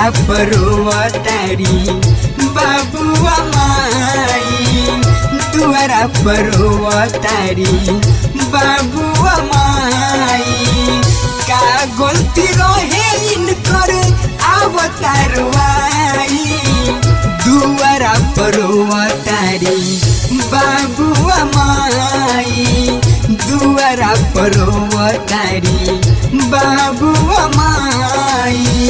दुआरा परोवतारी बाबुआ माई दुआरा परोवतारी बाबुआ माई का गलती रहे इनकर अवतारवाई दुआरा परोवतारी बाबुआ माई दुआरा परोवतारी बाबुआ माई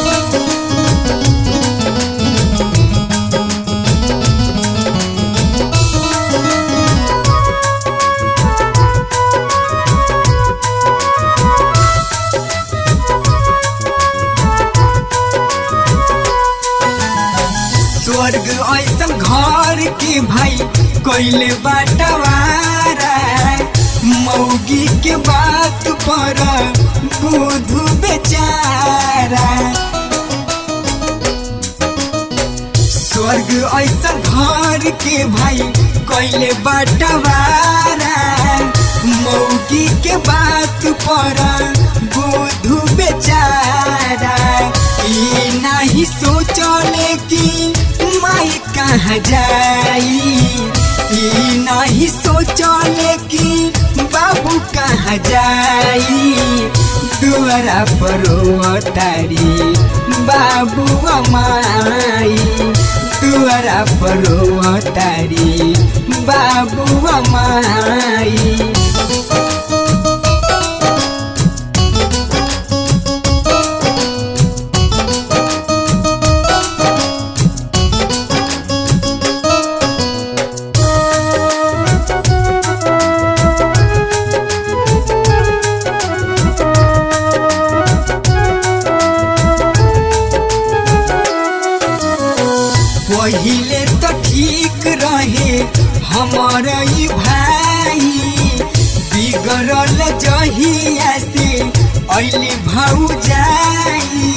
स्वर्ग ऐसा घर के भाई कोइले बाटवारा मौगी के बात पर बुधु बेचारा स्वर्ग ऐसा घर के भाई कोइले बाटवारा मौगी के बात पर बुधु बेचारा ई नहीं सोचले कि माई कहाँ जाई ई नहीं सोचले कि बाबू कहाँ जाई दुआरा परोवतारी बाबू माई दुआरा परोवतारी बाबू माई पहिले तो ठीक रहे हमार ई भाई बिगड़ल जहिया से अली भाऊ जाई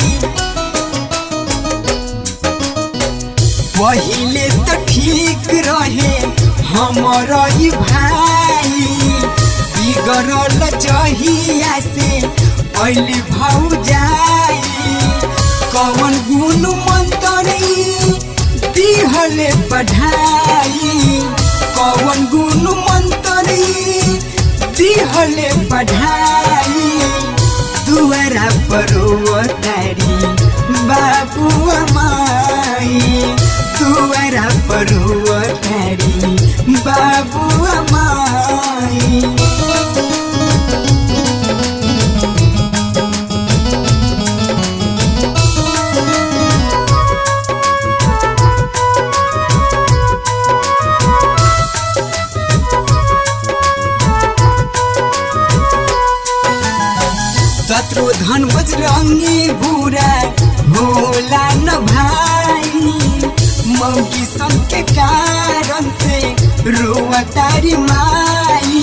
पहिले तो ठीक रहे हमार ई भाई बिगड़ल जहिया से अली भाऊ जाई कौन गुण मंत्री दिहले पढ़ाई कौन गुण मंत्री दिहले पढ़ाई दुआरा परोवतारी बाबू माई दुआरा परोवतारी बाबू माई शत्रुधन बजरंगी बुरा भोला न भाई मौकी सन के कारण से रोवतारी माई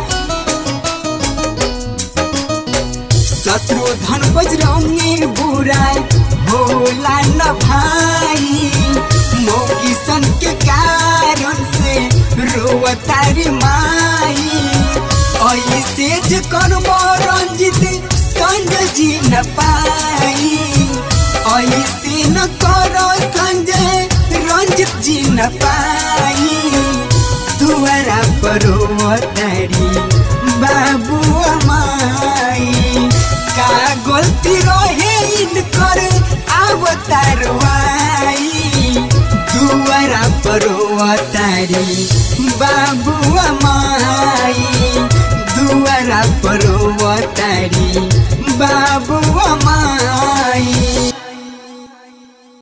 शत्रुधन बजरंगी बुरा भोला न भाई मौकी सन के कारण से रोवतारी माई ऐसे जे करबो रंजित संजय जी न पाई ऐसे न करो संजय रंजित जी न पाई दुआरा परोवतारी बाबू माई का गलती रहे इनकर अवतारवाई दुआरा परोवतारी बा